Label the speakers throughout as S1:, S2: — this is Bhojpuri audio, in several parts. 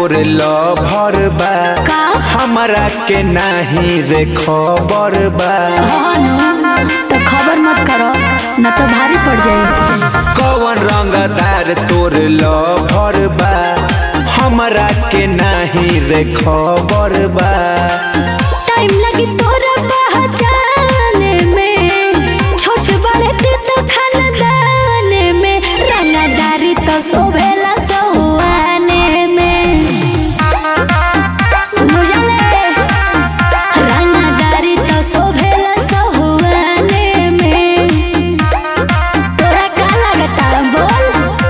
S1: तोर लभर बा
S2: का
S1: हमरा के नाही रे खबर बा
S2: हाँ नु, तो खबर मत करो न तो भारी पड़ जाए
S1: कौन रंगदार तोर लभर बा हमरा के नाही रे खबर बा
S2: टाइम लगी तोरा पहचाने में छोट बड़े ते तो खानदान में रंगदारी तो सोभेला सहुआने में बुझले रंगदारी तो सोभेला सहुआने में तोरा का लगता बोल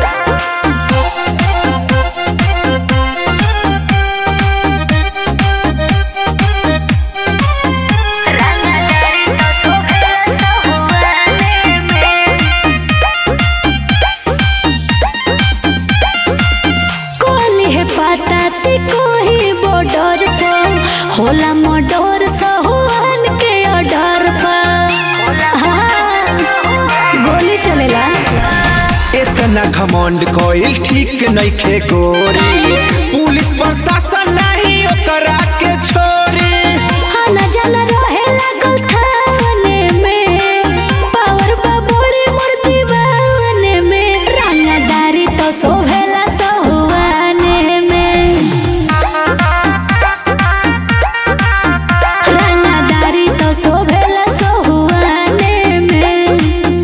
S2: कोली है पता ती कोही बॉर्डर पर होला मर्डर सहुआन के ऑर्डर पर हाँ, गोली चलेला
S1: इतना घमंड कोइल ठीक नइखे गोरी पुलिस प्रशासन नहीं ओकरा के छोरी
S2: हाँ न जाना रहे लागल थाने में पावर बबोड़ी मूर्ति बाने में रंगदारी तो सोभेला सहुआने में रंगदारी तो सोभेला सहुआने में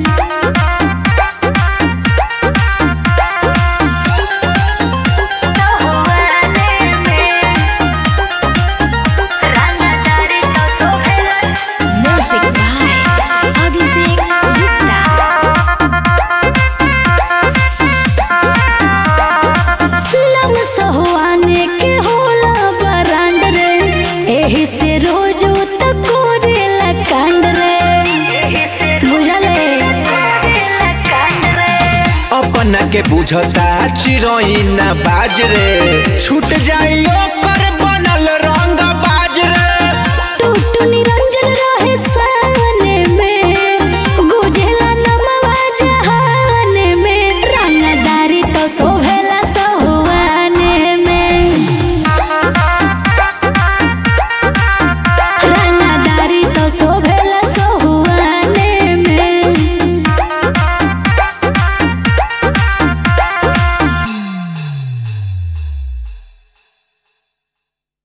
S2: Music by Abhishek Gupta. नम सहुआने के होला बरांड रे एही से रोज त कोरेला कांड रे बुझले
S1: अपना के बुझता चिरोई ना बाज रे छूट जाई ओकर